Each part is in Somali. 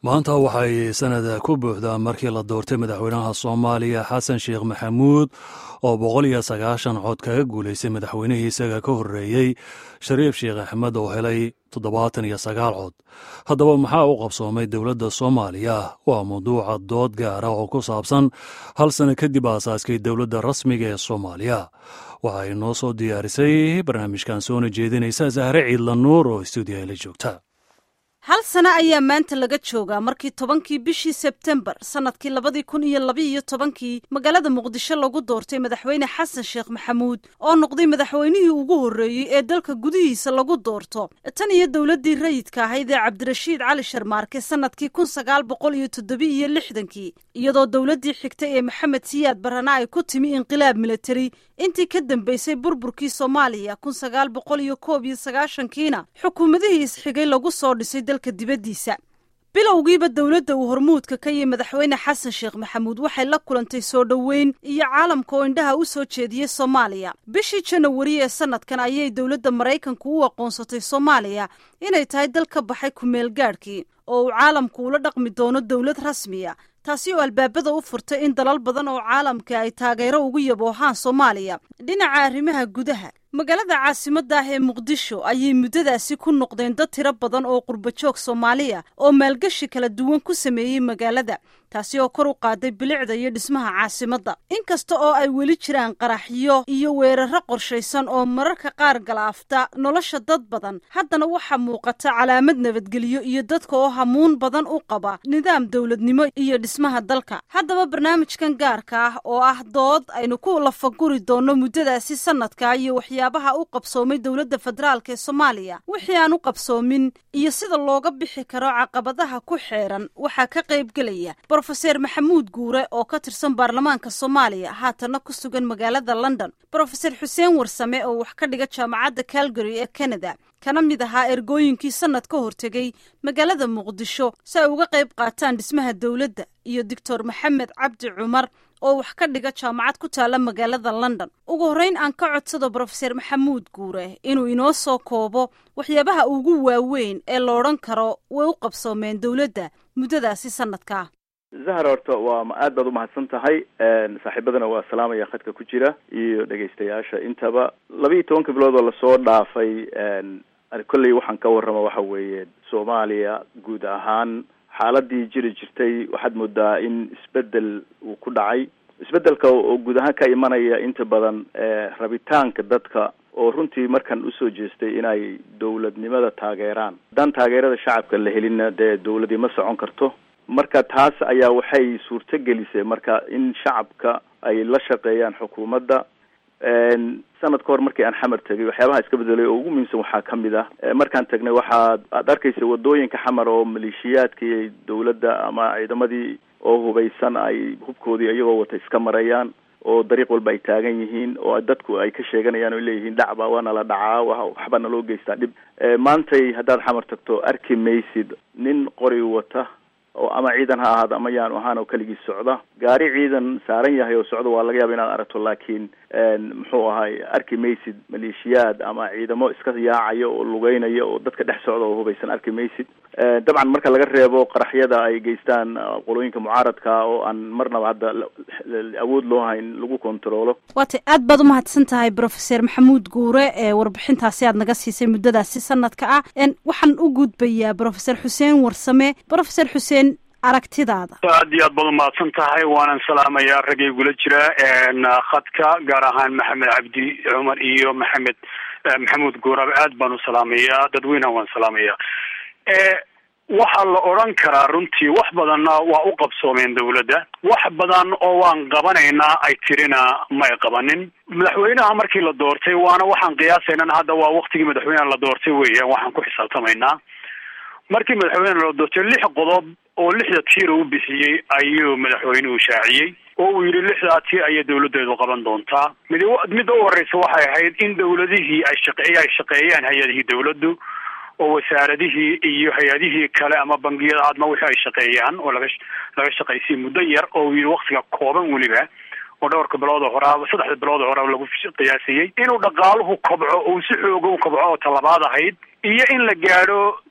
maanta waxay sanada ku buuxdaa markii la doortay madaxweynaha soomaaliya xasan sheekh maxamuud oo boqol iyo sagaashan cod kaga guulaystay madaxweynihii isaga ka horreeyey shariif sheekh axmed oo helay toddobaatan iyo sagaal cod haddaba maxaa u qabsoomay dowladda soomaaliya waa mawduuca dood gaara oo ku saabsan hal sano kadib aasaaskay dowladda rasmiga ee soomaaliya waxay noo soo diyaarisay barnaamijkan soona jeedinaysa sahre ciidla nuur oo stuudiyaha la joogta hal sano ayaa maanta laga joogaa markii tobankii bishii sebtembar sannadkii labadii kun iyo labaiyo tobankii magaalada muqdisho lagu doortay madaxweyne xasan sheekh maxamuud oo noqday madaxweynihii ugu horreeyey ee dalka gudihiisa lagu doorto tan iyo dowladdii rayidka ahayd ee cabdirashiid cali sharmaarke sannadkii kun sagaal boqol iyo toddoba-iyo lixdankii iyadoo dowladdii xigtay ee maxamed siyaad barana ay ku timi inqilaab militari intii ka dambeysay burburkii soomaaliya kun sagaal boqol iyo koob iyo sagaashankiina xukuumadihii isxigay lagu soo dhisay dalka dibaddiisa bilowgiiba dowladda uu hormuudka ka yihi madaxweyne xasan sheekh maxamuud waxay la kulantay soo dhoweyn iyo caalamka oo indhaha u soo jeediyey soomaaliya bishii janawari ee sanadkan ayay dowladda maraykanku u aqoonsatay soomaaliya inay tahay dal ka baxay kumeel gaadhkii oo uu caalamku ula dhaqmi doono dowlad rasmiya taasi oo albaabada u furtay in dalal badan oo caalamka ay taageero ugu yaboohaan soomaaliya dhinaca arrimaha gudaha magaalada caasimadda ah ee muqdisho ayay muddadaasi ku noqdeen dad tiro badan oo qurbajoog soomaaliya oo maalgashi kala duwan ku sameeyey magaalada taasi oo kor u qaaday bilicda iyo dhismaha caasimadda inkasta oo ay weli jiraan qaraxyo iyo weeraro qorshaysan oo mararka qaar galaafta nolosha dad badan haddana waxaa muuqata calaamad nabadgelyo iyo dadka oo hamuun badan u qaba nidaam dowladnimo iyo dhismaha dalka haddaba barnaamijkan gaarka ah oo ah dood aynu ku lafaguri doonno muddadaasi sanadka iyo waxyaabaha u qabsoomay dowladda federaalk ee soomaaliya wixii aan u qabsoomin iyo sida looga bixi karo caqabadaha ku xeeran waxaa ka qaybgelaya brofeser maxamuud guure oo ka tirsan baarlamaanka soomaaliya haatanna ku sugan magaalada london brofeser xuseen warsame oo wax ka dhiga jaamacadda calgary ee canada kana mid ahaa ergooyinkii sannad ka hortegay magaalada muqdisho si ay uga qayb qaataan dhismaha dowladda iyo doctor maxamed cabdi cumar oo wax ka dhiga jaamacad ku taalla magaalada london ugu horreyn aan ka codsado brofeser maxamuud guure inuu inoo soo koobo waxyaabaha ugu waaweyn ee la odhan karo way u qabsoomeen dowladda muddadaasi sanadkaa zahar horta waa aad baad umahadsan tahay saaxiibadana waa salaamaya khadka ku jira iyo dhegaystayaasha intaba laba iyo tobanka bilood oo lasoo dhaafay kolley waxaan ka warrama waxa weeye soomaaliya guud ahaan xaaladii jiri jirtay waxaad moodaa in isbedel uu ku dhacay isbedelka oo guud ahaan ka imanaya inta badan rabitaanka dadka oo runtii markan usoo jeestay inay dowladnimada taageeraan haddaan taageerada shacabka la helinna dee dowladii ma socon karto marka taas ayaa waxay suurto gelisay marka in shacabka ay la shaqeeyaan xukuumadda sanad ka hor markii aan xamar tegay waxyaabaha iska bedelay oo ugu muhiimsan waxaa ka mid ah markaan tagnay waxaad aad arkaysa wadooyinka xamar oo maleeshiyaadkii dowladda ama ciidamadii oo hubaysan ay hubkoodii iyagoo wata iska marayaan oo dariiq walba ay taagan yihiin oo dadku ay ka sheeganayaan oo leeyihiin dhacba waa nala dhacaa wa waxba naloo geystaa dhib maantay haddaad xamar tagto arki maysid nin qori wata oo ama ciidan ha ahaado ama yaanu ahaan oo keligii socda gaari ciidan saaran yahay oo socda waa laga yaaba inaad aragto laakiin muxuu ahay arki maysid maleeshiyaad ama ciidamo iska yaacayo oo lugeynaya oo dadka dhex socda oo hubaysan arki maysid dabcan marka laga reebo qaraxyada ay geystaan qolooyinka mucaaradka oo aan marnaba hadda awood loo hayn lagu kontaroolo waatay aad baad umahadsan tahay brofeser maxamuud guure ee warbixintaasi aad naga siisay muddadaasi sanadka ah waxaan u gudbayaa brofeser xuseen warsame brofeser xuseen aragtidaada aad iyo aad baad umahadsan tahay waanan salaamayaa ragay gula jira khadka gaar ahaan maxamed cabdi cumar iyo maxamed maxamuud guurabe aad baan u salaamayaa dadweynaha waan salaamayaa waxaa la odran karaa runtii wax badanna waa u qabsoomeen dawladda wax badan oo waan qabanaynaa ay tirina may qabanin madaxweynaha markii la doortay waana waxaan qiyaasaynana hadda waa waktigii madaxweynaha la doortay weeyaan waxaan ku xisaabtamaynaa markii madaxweynaha la doortay lix qodob oo lixda tiir u bixiyey ayuu madaxweynuhu shaaciyey oo uu yidhi lixdaa tiir ayay dawladeedu qaban doontaa mid midda u horeysa waxay ahayd in dawladihii ay shaqe ay shaqeeyaan hay-adihii dawladdu oo wasaaradihii iyo hay-adihii kale ama bangiyada adma wixii ay shaqeeyaan oo laga laga shaqaysiyay muddo yar oo uu yidhi waktiga kooban weliba oo dhowrka bilood oo horaa saddexda bilood oo horaa lagu qiyaasayey inuu dhaqaaluhu kobco uu si xooga u kobco oo talabaad ahayd iyo in la gaadho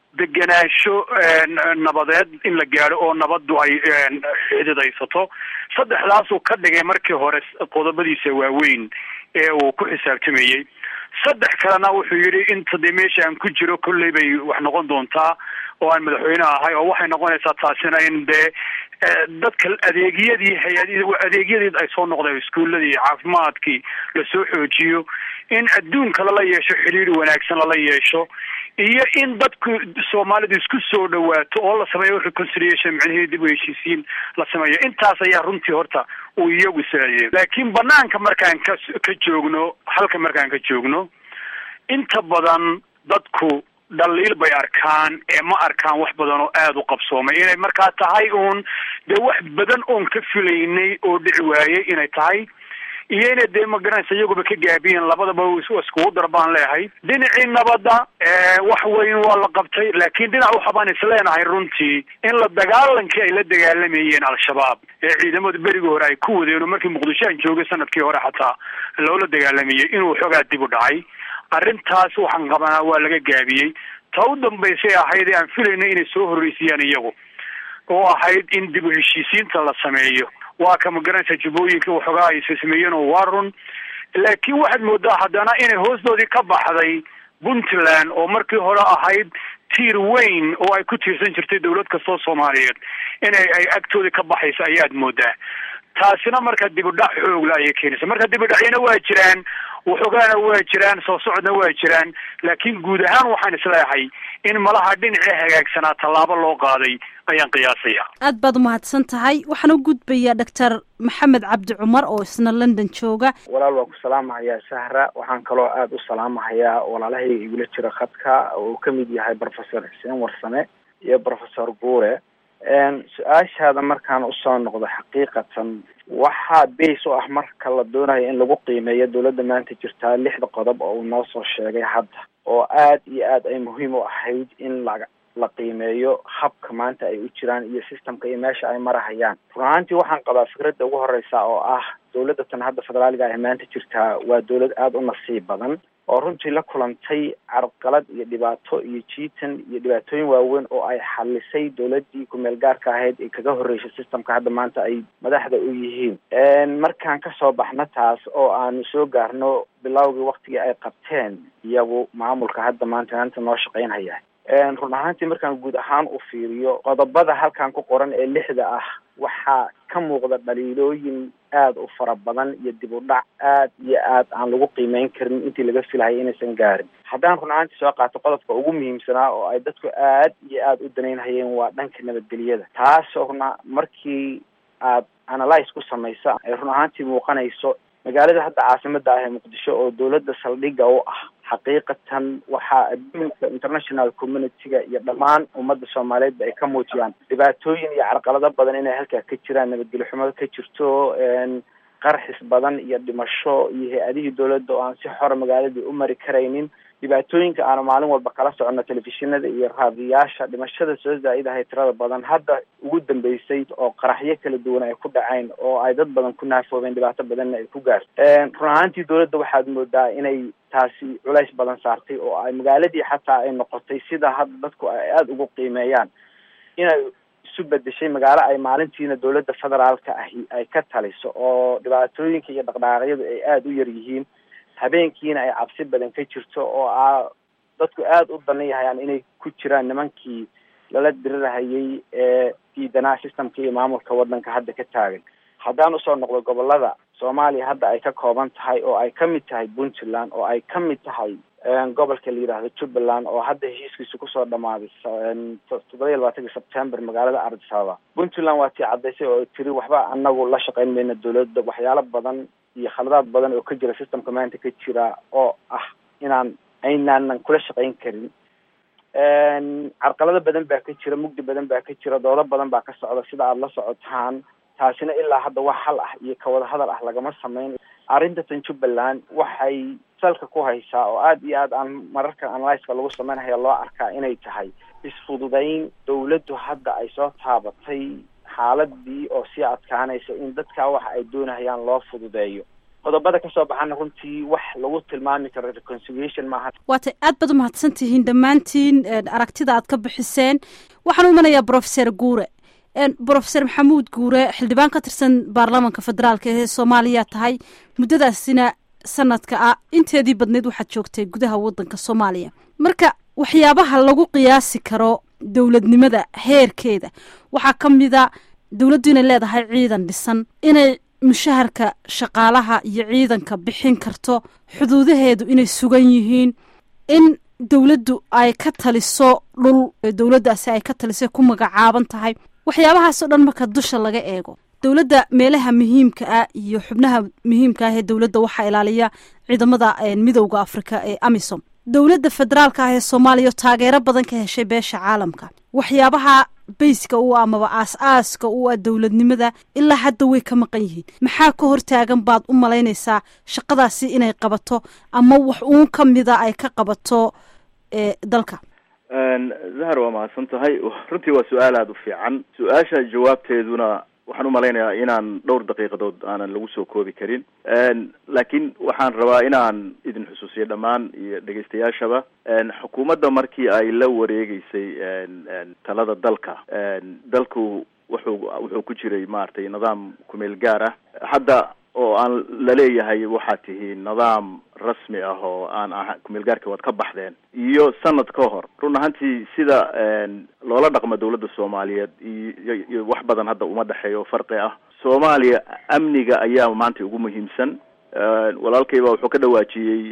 degenaansho nabadeed in la gaadho oo nabaddu ay xididaysato saddexdaasuu ka dhigay markii hore qodobadiisa waaweyn ee uu ku xisaabtamayey saddex kalena wuxuu yidhi inta dee meesha aan ku jiro kolley bay wax noqon doontaa oo aan madaxweyne ahay oo waxay noqonaysaa taasina in dee dadka adeegyadii hay-ad adeegyadii ay soo noqdeen iskuuladii caafimaadkii lasoo xoojiyo in adduunka lala yeesho xidhiir wanaagsan lala yeesho iyo in dadku soomaalidu isku soo dhawaato oo la sameeyo reconciliation micnihii dib u heshiisiin la sameeyo intaas ayaa runtii horta uu iyagu saayeen laakiin banaanka markaan ka ka joogno halka markaan ka joogno inta badan dadku dhaliil bay arkaan ee ma arkaan wax badan oo aada u qabsoomay inay markaa tahay uun dee wax badan oon ka filaynay oo dhici waayey inay tahay iyo inay dee magaranaysa iyaguba ka gaabiyeen labadaba iskugu dar baan leehay dhinacii nabadda wax weyn waa la qabtay laakiin dhinac waxa baan isleenahay runtii in la dagaalankii ay la dagaalamayeen al-shabaab ee ciidamada berigii hore ay ku wadeen oo markii muqdisho aan joogay sanadkii hore xataa loola dagaalamayay inuu xoogaa dib u dhacay arrintaas waxaan qabanaa waa laga gaabiyey ta u dambaysay ahayd ee aan filaynay inay soo horreysiyaan iyagu oo ahayd in dib u heshiisiinta la sameeyo waa ka magaranaysa jubbooyinka waxoogaa ay sameeyeen oo waa run laakiin waxaad moodaa haddana inay hoostoodii ka baxday puntland oo markii hore ahayd tiir weyn oo ay ku tiirsan jirtay dawlad kastoo soomaaliyeed inay ay agtoodii ka baxayso ayaad moodaa taasina marka dib u dhac xoogla ayay keenaysa marka dib u dhacyana waa jiraan waxoogaana waa jiraan soo socodna waa jiraan laakiin guud ahaan waxaan isleeyahay in malaha dhinacii hagaagsanaa tallaabo loo qaaday ayaan qiyaasaya aad baad umahadsan tahay waxaan u gudbayaa doctor maxamed cabdi cumar oo isna london jooga walaal waan ku salaamahayaa sahra waxaan kaloo aada u salaamahayaa walaalahayga igula jira khadka oo uu kamid yahay professor xuseen warsame iyo professor guure su-aashaada markaan usoo noqdo xaqiiqatan waxaa base u ah marka la doonayo in lagu qiimeeyo dawladda maanta jirtaa lixda qodob oo uu noo soo sheegay hadda oo aad iyo aad ay muhiim u ahayd in la la qiimeeyo habka maanta ay u jiraan iyo systemka iyo meesha ay marahayaan run ahaantii waxaan qabaa fikradda ugu horeysa oo ah dawladda tan hadda federaaliga ah maanta jirtaa waa dawlad aada u nasiib badan oo runtii la kulantay carqalad iyo dhibaato iyo jiitan iyo dhibaatooyin waaweyn oo ay xalisay dawladdii ku-meel gaarka ahayd ee kaga horreysay systemka hadda maanta ay madaxda u yihiin markaan kasoo baxno taas oo aanu soo gaarno bilowgii waktigii ay qabteen iyagu maamulka hadda maanta maanta noo shaqeynhaya run ahaantii markaan guud ahaan u fiiriyo qodobada halkan ku qoran ee lixda ah waxaa ka muuqda dhaliilooyin aada u fara badan iyo dib u dhac aad iyo aad aan lagu qiimeyn karin intii laga filahaya inaysan gaarin haddaan run ahaantii soo qaato qodobka ugu muhiimsanaa oo ay dadku aad iyo aada u danaynhayeen waa dhanka nabadgelyada taasoo runa markii aad analyse ku samaysa ay run ahaantii muuqanayso magaalada hadda caasimada ah ee muqdisho oo dawladda saldhigga u ah xaqiiqatan waxaa adduunka international community-ga iyo dhammaan ummadda soomaaliyeedba ay ka muujiyaan dhibaatooyin iyo carqalado badan inay halkaa ka jiraan nabadgelyo xumado ka jirto qarxis badan iyo dhimasho iyo hay-adihii dawladda oo aan si xora magaaladii u mari karaynin dhibaatooyinka aanu maalin walba kala soconno telefishinada iyo raadiyaasha dhimashada soo zaa-idahay tirada badan hadda ugu dambeysay oo qaraxyo kala duwan ay ku dhacayn oo ay dad badan ku naafoobeen dhibaato badanna ay ku gaartay run ahaantii dawladda waxaad moodaa inay taasi culays badan saartay oo ay magaaladii xataa ay noqotay sida hadda dadku ay aada ugu qiimeeyaan inay isu bedeshay magaalo ay maalintiina dawladda federaalka ahi ay ka taliso oo dhibaatooyinka iyo dhaqdhaqaaqyadu ay aada u yar yihiin habeenkiina ay cabsi badan ka jirto oo a dadku aada u danayahayaan inay ku jiraan nimankii lala dirirahayay ee diidanaa systemka iyo maamulka waddanka hadda ka taagan haddaan usoo noqdo gobolada soomaaliya hadda ay ka kooban tahay oo ay ka mid tahay puntland oo ay ka mid tahay gobolka la yidhaahdo jubbaland oo hadda heshiiskiisa kusoo dhamaaday toddoba iyo labaatanki september magaalada ardis ababa puntland waa tii caddaysay oo tiri waxba anagu la shaqeyn mayna dawladda waxyaalo badan iyo khaladaad badan oo ka jira systemka maanta ka jira oo ah inaan aynaanan kula shaqeyn karin carqalado badan baa ka jira mugdi badan baa ka jira doodo badan baa ka socda sida aada la socotaan taasina ilaa hadda wax hal ah iyo kawada hadal ah lagama sameyn arrintan jubbaland waxay salka ku haysaa oo aada iyo aad aan mararka analyska lagu sameynhaya loo arkaa inay tahay isfududayn dawladdu hadda ay soo taabatay xaaladii oo sii adkaanaysa in dadkaa waxa ay doonahayaan loo fududeeyo qodobada kasoo baxana runtii wax lagu tilmaami karo reconciliation maaha waatay aad baad umahadsan tihiin dhammaantiin aragtida aad ka bixiseen waxaan u imanayaa brofeser guure brofeser maxamuud guure xildhibaan ka tirsan baarlamanka federaalka ee soomaaliya tahay muddadaasina sanadka ah inteedii badneyd waxaad joogtay gudaha waddanka soomaaliya marka waxyaabaha lagu qiyaasi karo dowladnimada heerkeeda waxaa ka mida dowladdu inay leedahay ciidan dhisan inay mushaharka shaqaalaha iyo ciidanka bixin karto xuduudaheedu inay sugan yihiin in dowladdu ay ka taliso dhul dowladdaasi ay ka taliso ku magacaaban tahay waxyaabahaasoo dhan marka dusha laga eego dowladda meelaha muhiimka ah iyo xubnaha muhiimka ah ee dowladda waxaa ilaaliya ciidamada midowda afrika ee amisom dowladda federaalka ah ee soomaaliya taageero badan ka heshay beesha caalamka waxyaabaha bayska u amaba aas-aaska u ah dowladnimada ilaa hadda way ka maqan yihiin maxaa ka hortaagan baad u malaynaysaa shaqadaasi inay qabato ama wax uun ka mida ay ka qabato dalka zahar waa mahadsan tahay runtii waa su-aal aada u fiican su-aasha jawaabteeduna waxaan u malaynayaa inaan dhowr daqiiqadood aanan lagu soo koobi karin laakiin waxaan rabaa inaan idin xusuusiyo dhammaan iyo dhegeystayaashaba xukuumadda markii ay la wareegeysay talada dalka dalku wuxuu wuxuu ku jiray maaragtay nidaam kumeel gaar ah hadda oo aan laleeyahay waxaad tihiin nidaam rasmi ah oo aan aha kumeel gaarka waad ka baxdeen iyo sanad ka hor run ahaantii sida loola dhaqmo dawladda soomaaliyeed iyo iyo wax badan hadda uma dhexeeyo farqi ah soomaaliya amniga ayaa maanta ugu muhiimsan walaalkayba wuxuu ka dhawaajiyey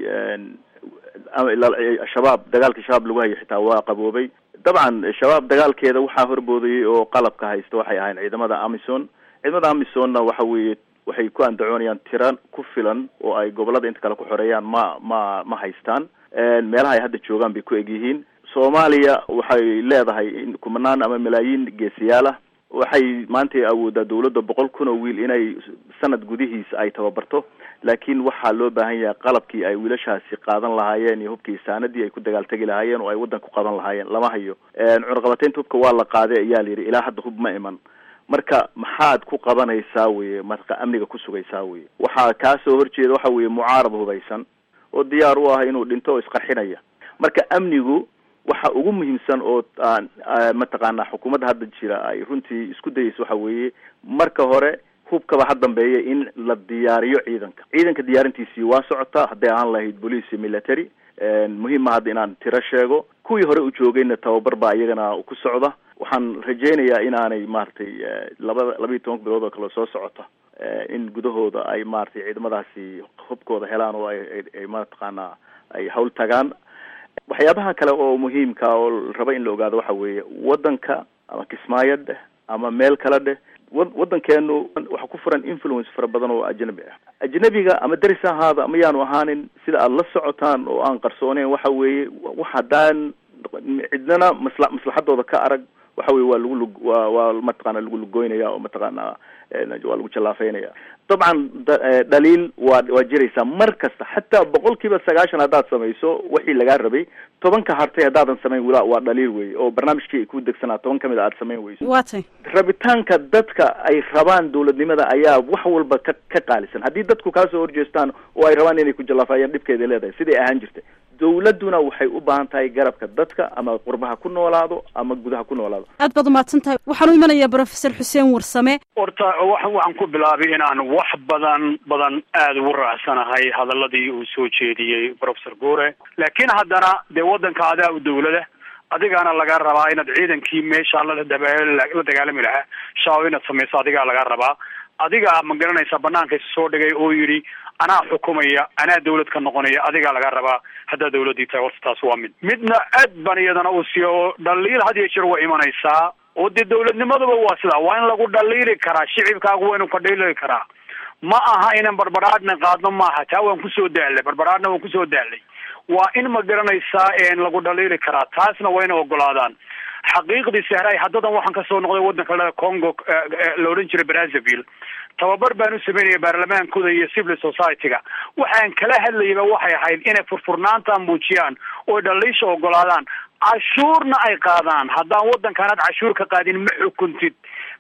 shabaab dagaalkii shabaab lagu hayo xitaa waa qaboobay dabcan shabaab dagaalkeeda waxaa horboodayay oo qalabka haysta waxay ahayn ciidamada amison ciidamada amisonna waxa weeye waxay ku andacoonayaan tira ku filan oo ay gobolada inta kale ku xoreeyaan ma ma ma haystaan meelaha ay hadda joogaan bay ku egyihiin soomaaliya waxay leedahay kumanaan ama malaayiin geesiyaal ah waxay maanta awoodaa dawladda boqol kun oo wiil inay sanad gudihiisa ay tababarto laakiin waxaa loo baahan yahay qalabkii ay wiilashaasi qaadan lahaayeen iyo hubkii saanadii ay ku dagaaltegi lahaayeen oo ay waddanka ku qaban lahaayeen lama hayo cunaqabateynta hubka waa la qaaday ayaa la yidhi ilaa hadda hub ma iman marka maxaad ku qabanaysaa weye marka amniga ku sugaysaa weye waxaa kaa soo horjeeda waxa weeye mucaarad hubaysan oo diyaar u ah inuu dhinto oo isqarxinaya marka amnigu waxa ugu muhiimsan oo mataqaanaa xukuumadda hadda jira ay runtii isku dayeysa waxa weeye marka hore hubkaba ha dambeeya in la diyaariyo ciidanka ciidanka diyaarintiisii waa socotaa hadday ahaan lahayd police military muhiima hadda inaan tiro sheego kuwii hore u joogayna tababar baa iyagana ku socda waxaan rajaynayaa inaanay maaragtay labada laba iyo tobanka bilood oo kale soo socota in gudahooda ay maaragtay ciidamadaasi hubkooda helaan oo ay ay mataqaanaa ay hawl tagaan waxyaabaha kale oo muhiimka oo raba in la ogaado waxa weeye waddanka ama kismaayo dheh ama meel kale dheh wa waddankeenu waxa ku furan influence fara badan oo ajnabi ah ajnabiga ama deris ahaada ama yaanu ahaanin sida aada la socotaan oo aan qarsooneyn waxa weeye wax haddaan cidnana masla maslaxadooda ka arag waxa weye waa lagu lug waa waa mataqaana lagu lugoynaya oo mataqaana waa lagu jallaafeynaya dabcan dhaliil waa waa jiraysaa mar kasta xataa boqol kiiba sagaashan haddaad samayso wixii lagaa rabay tobanka hartay haddaadan samayn wila waa dhaliil wey oo barnaamijkii ay ku degsanaa toban kamid a aad samayn weyso waatay rabitaanka dadka ay rabaan dawladnimada ayaa wax walba ka ka qaalisan haddii dadku kaasoo horjeestaan oo ay rabaan inay ku jallaafayaan dhibkeeday leedahay siday ahaan jirtay dawladduna waxay u baahan tahay garabka dadka ama qurbaha ku noolaado ama gudaha ku noolaado aad baad umahadsan tahay waxaan u imanayaa brofesor xuseen warsame horta wa waxaan ku bilaabay inaan wax badan badan aada ugu raacsanahay hadaladii uu soo jeediyey professor guure laakiin haddana dee waddanka adaa u dawlada adigaana laga rabaa inaad ciidankii meesha la la dagaalami lahaa shaaw inaad samayso adigaa laga rabaa adigaa ma garanaysa banaanka isu soo dhigay oo yidhi anaa xukumaya anaa dawlad ka noqonaya adigaa laga rabaa haddaa dawladdii tahay horta taas waa mid midna aad baan iyadana u siiyo oo dhaliil had iyo jeer waa imanaysaa oo dee dawladnimaduba waa sidaa waa in lagu dhaliili karaa shicibkaagu waa inu ka dhaliili karaa ma aha inaan barbaraadhna qaadno maaha taa waan kusoo daalay barbaraadhna waan kusoo daalay waa in ma garanaysaa lagu dhaliili karaa taasna waa inay ogolaadaan xaqiiqdii sehray haddadan waxaan kasoo noqday waddanka le congo la odhan jiray brazzaville tababar baan u sameynaya baarlamaankooda iyo civil society-ga waxaan kala hadlayaba waxay ahayd inay furfurnaanta muujiyaan oo dhaliisha ogolaadaan cashuurna ay qaadaan haddaan waddankaanaad cashuur ka qaadin ma xukuntid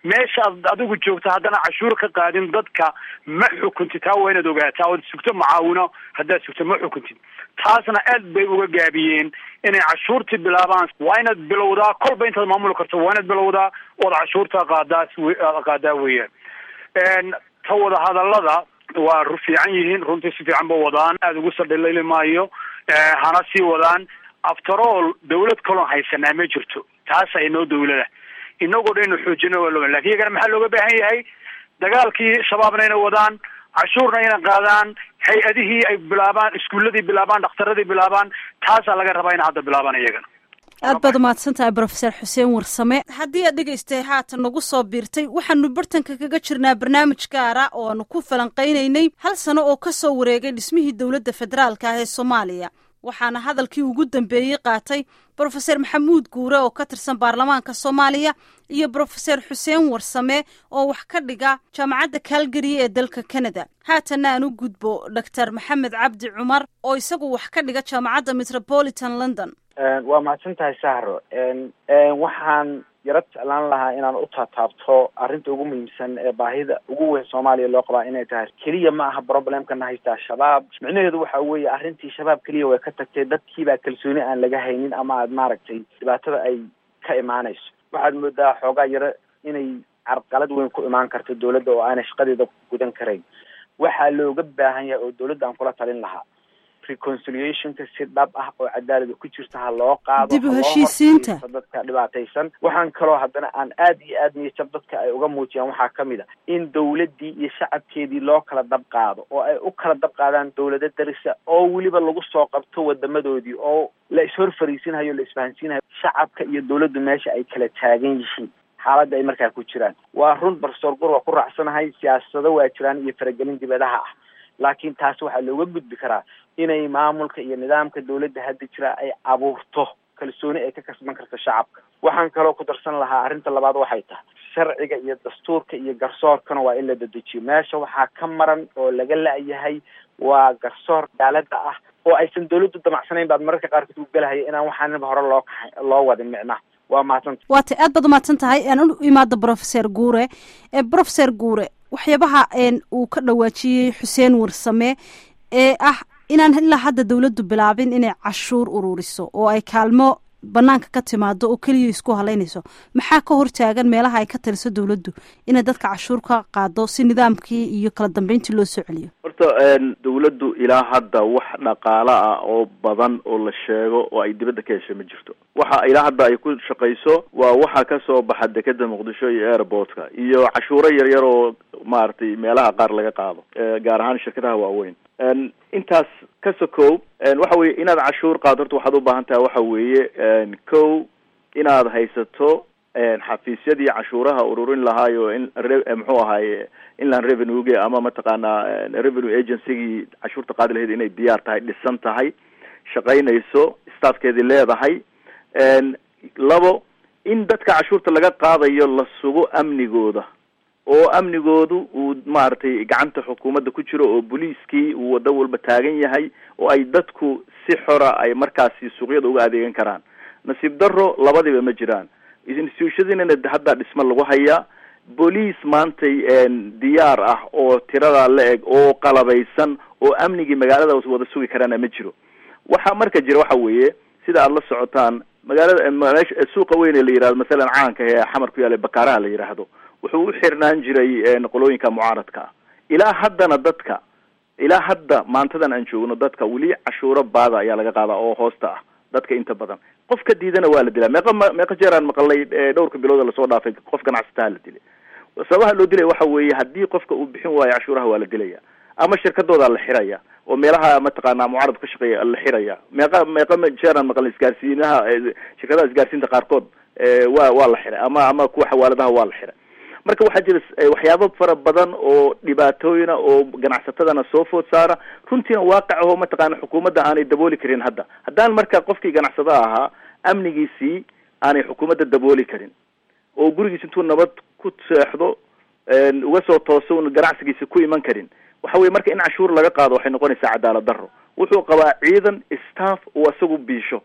meeshaad adigu joogto haddana cashuur ka qaadin dadka ma xukuntid taa waa inaad ogaataa ood sugto macaawino haddaad sugto ma xukuntid taasna aad bay uga gaabiyeen inay cashuurtii bilaabaan waa inaad bilowdaa kolba intaad maamuli karto waa inaad bilowdaa ood cashuurta qaadaa qaadaa weeyaan ta wada hadalada waa fiican yihiin runtii si fiican ba wadaan aada ugu sadhilayli maayo hana sii wadaan after all dawlad kaloon haysanaa ma jirto taasa inoo dawlada inagoo dhan inu xoojino waa loo lakin iyagana maxaa looga baahan yahay dagaalkii shabaabna inay wadaan cashuurna inay qaadaan hay-adihii ay bilaabaan iskuuladii bilaabaan dhakhtaradii bilaabaan taasaa laga rabaa ina hadda bilaabaan iyagana aad baad umahadsan tahay brofeser xuseen warsame haddii aad dhegaystay haatan nagu soo biirtay waxaanu bartanka kaga jirnaa barnaamij gaara oo aanu ku falanqaynaynay hal sano oo ka soo wareegay dhismihii dowladda federaalka ah ee soomaaliya waxaana hadalkii ugu dambeeyey qaatay brofeser maxamuud guure oo ka tirsan baarlamaanka soomaaliya iyo brofeser xuseen warsame oo wax ka dhiga jaamacadda calgary ee dalka canada haatanna aan u gudbo doctor maxamed cabdi cumar oo isagu wax ka dhiga jaamacadda metropolitan london waa mahadsan tahay sahro waxaan yaro jeclaan lahaa inaan u taataabto arrinta ugu muhiimsan ee baahida ugu weyn soomaaliya loo qabaa inay tahay keliya ma aha problemkana haystaa shabaab micnaheedu waxa weeye arrintii shabaab keliya way ka tagtay dadkiibaa kalsooni aan laga haynin ama aad maaragtay dhibaatada ay ka imaanayso waxaad moodaa xoogaa yaro inay carqalad weyn ku imaan karto dawladda oo aanay shaqadeeda gudan karayn waxaa looga baahan yahay oo dawladda aan kula talin lahaa reconciliationka si dhab ah oo cadaalada ku jirta ha loo qaado dib u heshiisiinta dadka dhibaataysan waxaan kaloo haddana aan aad iyo aad niyajab dadka ay uga muujiyaan waxaa kamid a in dawladdii iyo shacabkeedii loo kala dab qaado oo ay u kala dab qaadaan dawlado darisa oo weliba lagu soo qabto wadamadoodii oo la ishor fariisinhayo la isfahansiinhayo shacabka iyo dawladdu meesha ay kala taagan yihiin xaaladda ay markaa ku jiraan waa run barsoor gur waa ku raacsanahay siyaasado waa jiraan iyo faragelin dibadaha ah laakiin taas waxaa looga gudbi karaa inay maamulka iyo nidaamka dawladda hadda jira ay abuurto kalsooni ay ka kasban karto shacabka waxaan kaloo ku darsan lahaa arrinta labaad waxay tahay sharciga iyo dastuurka iyo garsoorkana waa in la dedejiyo meesha waxaa ka maran oo laga la-yahay waa garsoor daalada ah oo aysan dawladdu damacsanayn baad mararka qaarkood u galahaya inaan waxaanaba hore loo ka loo wadin micnaha waa mahadsanta waa tay aad baad umahadsan tahay aan u imaado brofeser guure brofeser guure waxyaabaha uu ka dhawaajiyey xuseen warsame ee ah inaan ilaa hadda dawladdu bilaabin inay cashuur ururiso oo ay kaalmo banaanka ka timaado oo keliya isku halaynayso maxaa ka hortaagan meelaha ay ka taliso dawladdu inay dadka cashuur ka qaado si nidaamkii iyo kala dambeyntii loo soo celiyo horta dawladdu ilaa hadda wax dhaqaalo ah oo badan oo la sheego oo ay dibadda ka heshay ma jirto waxa ilaa hadda ay ku shaqayso waa waxa kasoo baxa dekeda muqdisho iyo airportka iyo cashuuro yar yar oo maaragtay meelaha qaar laga qaado gaar ahaan shirkadaha waaweyn intaas ka sokow waxa weye inaad cashuur qaado horta waxaad u baahan tahay waxa weeye kow inaad haysato xafiisyadii cashuuraha ururin lahaayo in muxuu ahaaye inland revenuege ama mataqaanaa revenue agencygii cashuurta qaadi lahayd inay diyaar tahay dhisan tahay shaqaynayso staffkeedii leedahay labo in dadka cashuurta laga qaadayo la sugo amnigooda oo amnigoodu uu maaragtay gacanta xukuumadda ku jiro oo booliiskii uu wado walba taagan yahay oo ay dadku si xora ay markaasi suuqyada uga adeegan karaan nasiib daro labadiba ma jiraan institutionadiina hadda dhismo lagu hayaa booliis maantay diyaar ah oo tiradaa la eg oo qalabaysan oo amnigii magaalada wada sugi karaana ma jiro waxa marka jira waxa weeye sida aada la socotaan magaalada meesha suuqa weyn ee la yihahdo masalan caanka ee xamar ku yaala bakaaraha la yidhaahdo wuxuu u xirnaan jiray qolooyinka mucaaradka ah ilaa haddana dadka ilaa hadda maantadan aan joogno dadka weli cashuuro baada ayaa laga qaadaa oo hoosta ah dadka inta badan qof ka diidana waa la dilaa meeqa meeqa jeer aan maqalay dhowrka bilood lasoo dhaafay qof ganacsataa la dilay sababaha loo dilaya waxa weeye haddii qofka uu bixin waayo cashuuraha waa la dilaya ama shirkadooda la xiraya oo meelaha mataqaana mucaarad ka shaqeeya la xiraya meeqa meeqa jeer aan maqalay isgaarsiinaha shirkadaha isgaarsiinta qaarkood waa waa la xiray ama ama kuwa xawaaladaha waa la xiray marka waxaa jira waxyaabo fara badan oo dhibaatooyina oo ganacsatadana soo food saara runtiina waaqic aho mataqaana xukuumadda aanay dabooli karin hadda haddaan marka qofkii ganacsada ahaa amnigiisii aanay xukuumadda dabooli karin oo gurigiis intuu nabad ku seexdo uga soo tooso un ganacsigiisa ku iman karin waxa weye marka in cashuur laga qaado waxay noqonaysaa cadaalad daro wuxuu qabaa ciidan staff uu isagu biisho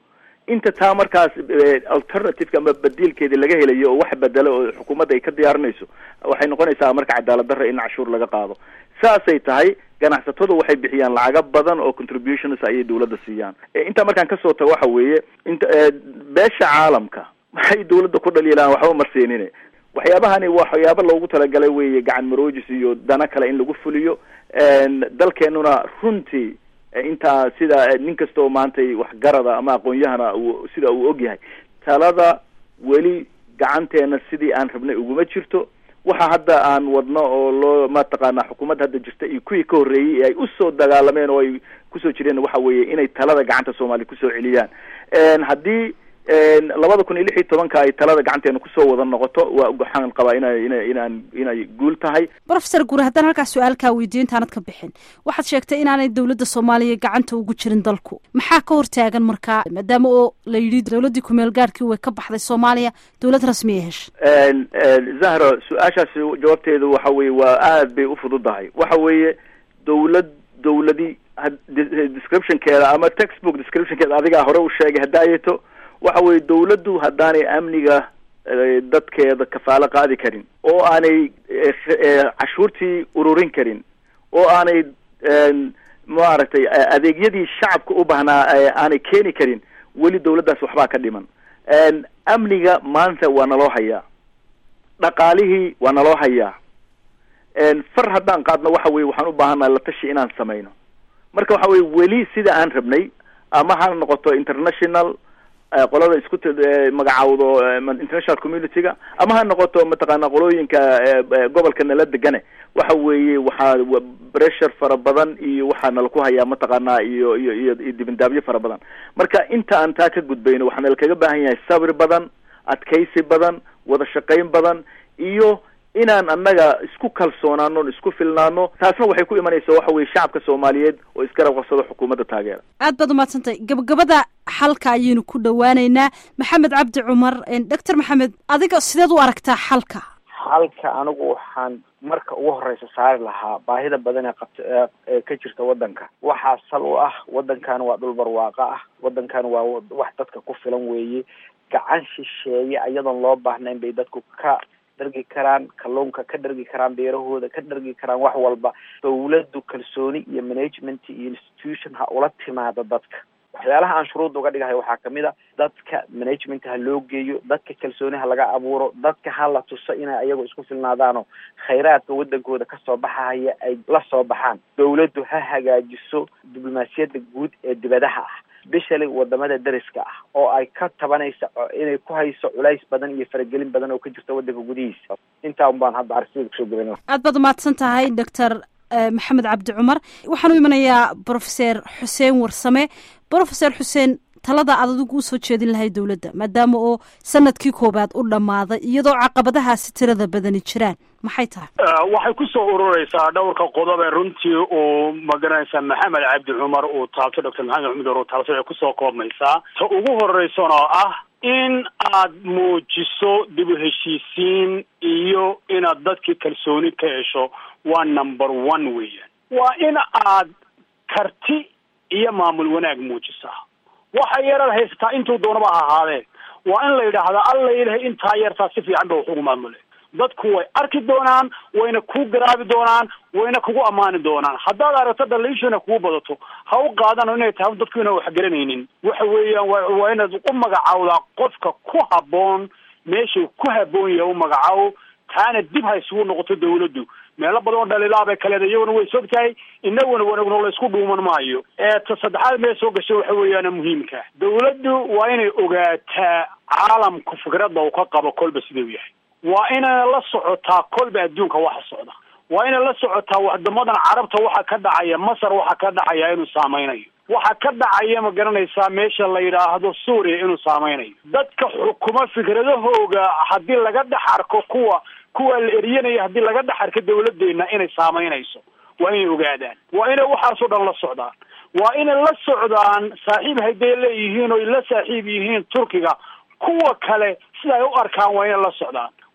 inta taa markaas alternativeka ama badiilkeedii laga helayo oo wax bedelo oo xukuumadda ay ka diyaarinayso waxay noqonaysaa marka cadaalad darra in cashuur laga qaado saasay tahay ganacsatadu waxay bixiyaan lacaga badan oo contributions ayay dawladda siiyaan intaa markaan kasoo tago waxa weeye inta beesha caalamka maxay dawladda ku dhaliilaan waxba marsiinine waxyaabahani waxyaaba loogu talagalay weeye gacan maroojis iyo dana kale in lagu fuliyo dalkeenuna runtii intaa sida nin kasta oo maantay waxgarada ama aqoon-yahana uu sida uu ogyahay talada weli gacanteena sidii aan rabnay uguma jirto waxa hadda aan wadno oo loo mataqaana xukuumadda hadda jirta iyo kuwii ka horreeyey ee ay usoo dagaalameen oo ay kusoo jireen waxa weeye inay talada gacanta soomaaliya kusoo celiyaan haddii labada kun iyo lix iyo tobanka ay talada gacanteena kusoo wada noqoto waa waxaan qabaa ina ina inaan inay guul tahay brofesor guure haddaan halkaas su-aalkaa weydiyo intaanad ka bixin waxaad sheegtay inaanay dowladda soomaaliya gacanta ugu jirin dalku maxaa ka hortaagan markaa maadaama oo la yidhi dowladdii kumeel gaarhkii way ka baxday soomaaliya dowlad rasmiya heshay zahra su-aashaasi jawaabteedu waxa weye waa aad bay ufududahay waxa weeye dowlad dowladi descriptionkeeda ama textbook descriptionkeeda adigaa hore u sheegay hadaayeto waxa weye dawladdu haddaanay amniga dadkeeda kafaalo qaadi karin oo aanay cashuurtii ururin karin oo aanay maaragtay adeegyadii shacabka u baahnaa aanay keeni karin weli dawladdaas waxbaa ka dhiman amniga maanta waa naloo hayaa dhaqaalihii waa naloo hayaa far haddaan qaadno waxa weye waxaan u baahannaha la tashi inaan samayno marka waxa weye weli sida aan rabnay ama ha noqoto international qolada isku magacaawdo international community-ga ama ha noqoto mataqaana qolooyinka gobolka nala degane waxa weeye waxaa pressure fara badan iyo waxaa nala ku hayaa mataqaana iyo iyo iyo iyo dibindaabyo fara badan marka inta aan taa ka gudbayno waxaa nala kaga baahan yahay sabri badan adkaysi badan wada shaqayn badan iyo inaan annaga isku kalsoonaano isku filnaano taasna waxay ku imanaysaa waxa weye shacabka soomaaliyeed oo isgarab qabsado xukuumadda taageera aad baad umaadsantahay gabagabada xalka ayaynu ku dhawaaneynaa maxamed cabdi cumar doctor maxamed adiga sideed u aragtaa xalka xalka anigu waxaan marka ugu horeysa saari lahaa baahida badan ee qabta ee ka jirta waddanka waxaa sal u ah waddankan waa dhul barwaaqo ah waddankan waa wax dadka ku filan weeye gacan shisheeye iyadoon loo baahnayn bay dadku ka dhargi karaan kalluunka ka dhargi karaan beerahooda ka dhargi karaan wax walba dawladdu kalsooni iyo management iyo institution ha ula timaado dadka waxyaalaha aan shuruudda uga dhigahay waxaa kamid a dadka management ha loo geeyo dadka kalsooni ha laga abuuro dadka ha la tuso inay ayago isku filnaadaano khayraadka waddankooda kasoo baxahaya ay la soo baxaan dawladdu ha hagaajiso diblomaasiyadda guud ee dibadaha ah bishali wadamada dariska ah oo ay ka tabanaysa inay ku hayso culays badan iyo faragelin badan oo ka jirta waddanka gudihiisa intaa un baan hadda arsigada kusoo gaban aad baad umahadsan tahay doctor maxamed cabdi cumar waxaan u imanayaa brofeser xuseen warsame brofeser xuseen talada aad adigu usoo jeedin lahay dowladda maadaama oo sanadkii koobaad u dhammaaday iyadoo caqabadahaasi tirada badani jiraan maxay tahay waxay kusoo urureysaa dhowrka qodob ee runtii uu magaranaysaa maxamed cabdi cumar uu taabto doctor maxamed cumar uu taabto waxay kusoo koobmaysaa ta ugu horeysana oo ah in aad muujiso dib u heshiisiin iyo inaad dadkii kalsooni ka hesho waa number one weeyaan waa in aad karti iyo maamul wanaag muujisaa waxa yaraad haysataa intuu doonaba ha ahaadee waa in la yidhaahdaa alla ilahay intaa yartaa si fiican ba wax ugu maamule dadku way arki doonaan wayna kuu garaabi doonaan wayna kugu ammaani doonaan haddaad aragto dhaliishana kugu badato ha u qaadano inay tahay dadku inaan wax garanaynin waxa weeyaan wa waa inaad u magacaawdaa qofka ku habboon meeshuu ku habboon yahay u magacaabo taana dib ha isugu noqoto dawladdu meelo badan oo dhaliilaabay kaleeda iyaguna way sog tahay inaguna wanagno laysku dhuuman maayo ee ta saddexaad mee soo gashay waxa weeyaana muhiimka dawladdu waa inay ogaataa caalamku fikradda uu ka qabo kolba sidau yahay waa inay la socotaa kolba adduunka waxa socda waa inay la socotaa wadamadan carabta waxa ka dhacaya masar waxa ka dhacaya inuu saameynayo waxa ka dhacaya ma garanaysaa meesha la yidhaahdo suuriya inuu saameynayo dadka xukuma fikradahooga haddii laga dhex arko kuwa kuwa la eryanaya haddii laga dhex arko dawladeena inay saameynayso waa inay ogaadaan waa inay waxaasoo dhan la socdaan waa inay la socdaan saaxiib hadday leeyihiin oy la saaxiib yihiin turkiga kuwa kale sida ay u arkaan waa inay la socdaan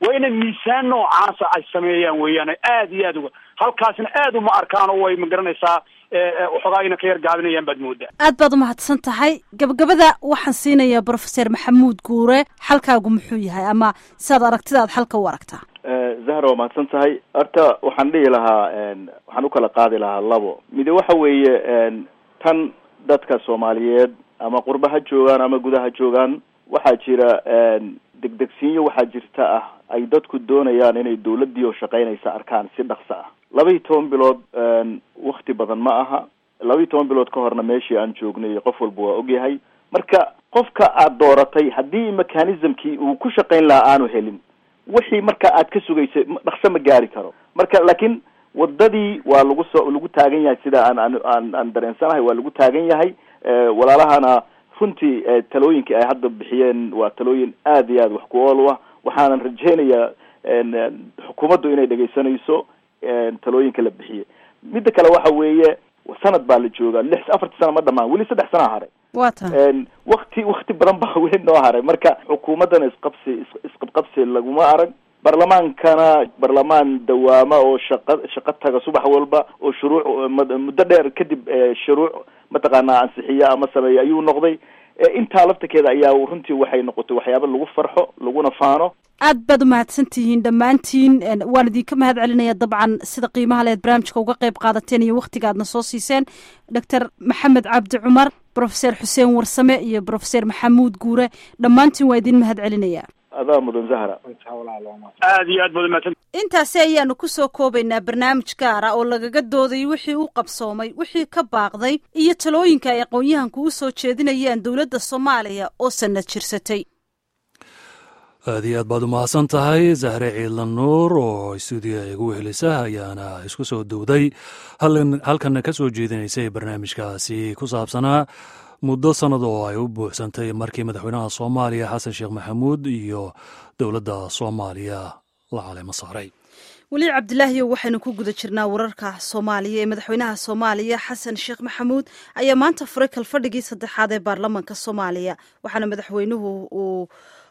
waa inay miisaan noocaasa ay sameeyaan weeyaan aad iyo aad uga halkaasna aad uma arkaan oo way magaranaysaa waxoogaa ina ka yar gaabinayaan baad moodaa aad baad umahadsan tahay gabagabada waxaan siinayaa brofeser maxamuud guure xalkaagu muxuu yahay ama siaad aragtidaad xalka u aragtaa zahra waa mahadsan tahay horta waxaan dhihi lahaa waxaan ukala qaadi lahaa labo mide waxa weeye tan dadka soomaaliyeed ama qurba ha joogaan ama guda ha joogaan waxaa jira degdegsiinyo waxaa jirta ah ay dadku doonayaan inay dawladdii oo shaqaynaysa arkaan si dhaqso ah laba iyo toban bilood wakti badan ma aha laba iyo toban bilood ka horna meeshii aan joognay qof walba waa ogyahay marka qofka aad dooratay haddii mechanismkii uu ku shaqayn lahaa aanu helin wixii marka aad ka sugaysay dhaqso ma gaari karo marka laakiin wadadii waa lagu soo lagu taagan yahay sida aan aan aan aan dareensanahay waa lagu taagan yahay walaalahana runtii talooyinkii ay hadda bixiyeen waa talooyin aad iyo aad wax ku ool u ah waxaanan rajaynayaa xukuumaddu inay dhegaysanayso talooyinka la bixiyey midda kale waxa weeye sanad baa la joogaa lix afartii sana ma dhamaan weli saddex sanaa haray wa ta wakti wakti badan baa weli noo haray marka xukuumaddana isqabsi isqabqabsi laguma arag barlamaankana barlamaan dawaama oo shaqa shaqo taga subax walba oo shuruuc muddo dheer kadib shuruuc mataqaanaa ansixiya ama sameeya ayuu noqday intaa laftakeeda ayaa runtii waxay noqotay waxyaaba lagu farxo laguna faano aad baad umahadsan tihiin dhammaantiin waan idinka mahad celinaya dabcan sida qiimaha leed barnaamijka uga qayb qaadateen iyo waktiga aadna soo siiseen doctor maxamed cabdi cumar brofeser xuseen warsame iyo brofeser maxamuud guure dhammaantiin waa idin mahad celinaya adaa mudan zahra aad iyo aad baad umahadsan intaasi ayaanu kusoo koobaynaa barnaamij gaara oo lagaga doodayay wixii u qabsoomay wixii ka baaqday iyo talooyinka ay aqoon-yahanku u soo jeedinayaan dowladda soomaaliya oo sanad jirsatay aad iyo aad baad umahadsan tahay zahre ciidlan nuur oo stuudiya igu wehelisa ayaana isku soo dowday halkanna ka soo jeedinaysay barnaamijkaasi ku saabsanaa muddo sannad oo ay u buuxsantay markii madaxweynaha soomaaliya xasan sheekh maxamuud iyo dowladda soomaaliya la caleemo saaray weli cabdilaahiyo waxaynu ku guda jirnaa wararka soomaaliya ee madaxweynaha soomaaliya xasan sheekh maxamuud ayaa maanta furay kalfadhigii saddexaad ee baarlamaanka soomaaliya waxaana madaxweynuhu uu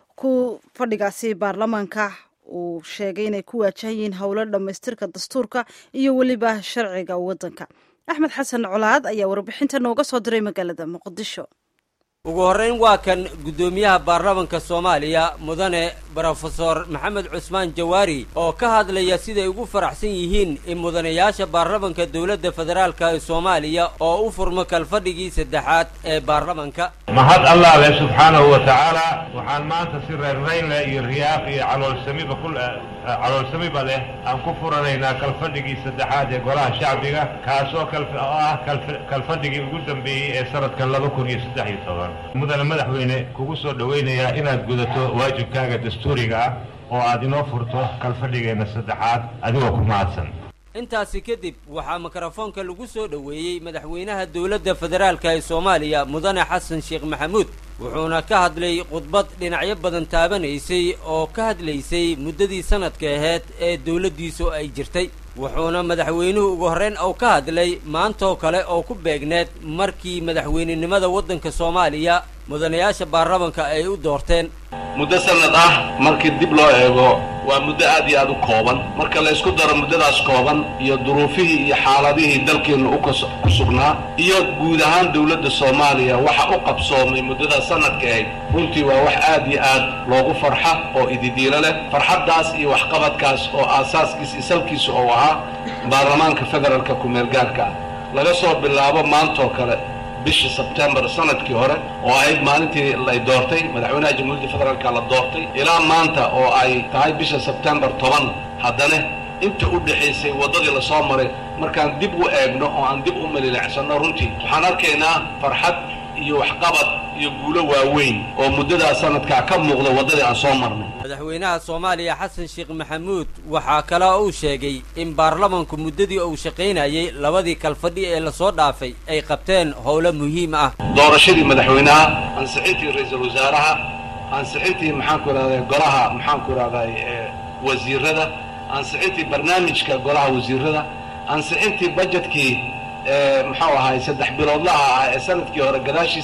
ku fadhigaasi baarlamaanka uu sheegay inay ku waajahan yihiin howlo dhammaystirka dastuurka iyo weliba sharciga waddanka axmed xasan colaad ayaa warbixinta nooga soo diray magaalada muqdisho ugu horrayn waa kan guddoomiyaha baarlamanka soomaaliya mudane brofesor maxamed cusmaan jawaari oo ka hadlaya siday ugu faraxsan yihiin in mudanayaasha baarlamanka dowladda federaalka ee soomaaliya oo u furmo kalfadhigii saddexaad ee baarlamanka mahad allah leh subxaanahu wa tacaala waxaan maanta si reerraynleh iyo riyaaq iyo caloolsamiba ku caloolsamiba leh aan ku furanaynaa kalfadhigii saddexaad ee golaha shacbiga kaasoo oo ah kalfadhigii ugu dambeeyey ee sanadkan laba kun iyo saddex iyo toban mudane madaxweyne kugu soo dhowaynayaa inaad gudato waajibkaaga dastuuriga ah oo aad inoo furto kalfadhigeenna saddexaad adigoo ku mahadsan intaasi kadib waxaa mikrofoonka lagu soo dhoweeyey madaxweynaha dowladda federaalka ee soomaaliya mudane xasan sheekh maxamuud wuxuuna ka hadlay khudbad dhinacyo badan taabanaysay oo ka hadlaysay muddadii sanadka aheyd ee dowladdiisu ay jirtay wuxuuna madaxweynuhu ugu horrayn ou ka hadlay maantoo kale oo ku beegneed markii madaxweynenimada waddanka soomaaliya mudanayaasha baarlamanka ay u doorteen muddo sanad ah markii dib loo eego waa muddo aad iyo aad u kooban marka la ysku daro muddadaas kooban iyo duruufihii iyo xaaladihii dalkeenna u ku sugnaa iyo guud ahaan dowladda soomaaliya waxa u qabsoomay muddada sanadka ahayd runtii waa wax aad iyo aad loogu farxa oo ididiilo leh farxaddaas iyo waxqabadkaas oo aasaaskiisa isalkiisa oo ahaa baarlamaanka federaalka ku-meelgaarka ah laga soo bilaabo maantoo kale bishii sebtembar sanadkii hore oo ahayd maalintii lay doortay madaxweynaha jamhuuriyadda federaalka la doortay ilaa maanta oo ay tahay bisha sebtembar toban haddana inta u dhexaysay waddadii lasoo maray markaan dib u eegno oo aan dib u malilicsanno runtii waxaan arkaynaa farxad iyo waxqabad iyo guulo waaweyn oo muddadaa sanadkaa ka muuqda waddadii aan soo marnay madaxweynaha soomaaliya xasan sheekh maxamuud waxaa kaloo uu sheegay in baarlamanku muddadii uu shaqaynayay labadii kalfadhi ee lasoo dhaafay ay qabteen howlo muhiim ah doorashadii madaxweynaha ansixintii ra-iisul wasaaraha ansixintii maxaanku idhahday golaha maxaanku idhahday wasiirada ansixintii barnaamijka golaha wasiirada ansixintii bajetkii muxuu ahay saddex biloodlaha ah ee sanadkii hore gadaashiisii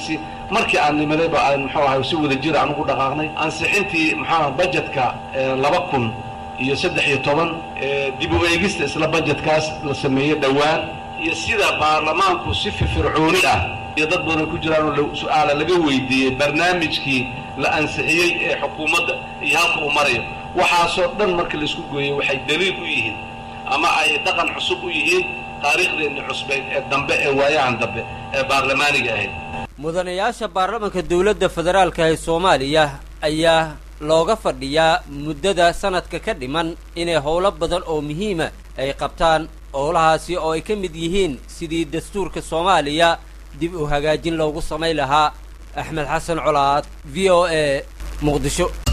markii aan nimadayba aan muxuu ahay si wada jir aan ugu dhaqaaqnay ansixintii muxuu aha bajetka laba kun iyo saddex iyo toban dib u eegista isla bajetkaas la sameeyey dhowaan iyo sida baarlamaanku si firfircooni ah iyo dad badan ku jiraan oo su-aala laga weydiiyey barnaamijkii la ansixiyey ee xukuumadda iyo halka uu marayo waxaasoo dhan marka laisku gooyey waxay daliil u yihiin ama ay dhaqan cusub u yihiin taariikhdeenni cusbeyd ee dambe ee waayahan dambe ee baarlamaaniga ahayd mudanayaasha baarlamanka dowladda federaalka ee soomaaliya ayaa looga fadhiyaa muddada sanadka ka dhiman inay howlo badan oo muhiima ay qabtaan howlahaasi oo ay ka mid yihiin sidii dastuurka soomaaliya dib u hagaajin loogu samayn lahaa axmed xasan colaad v o a muqdisho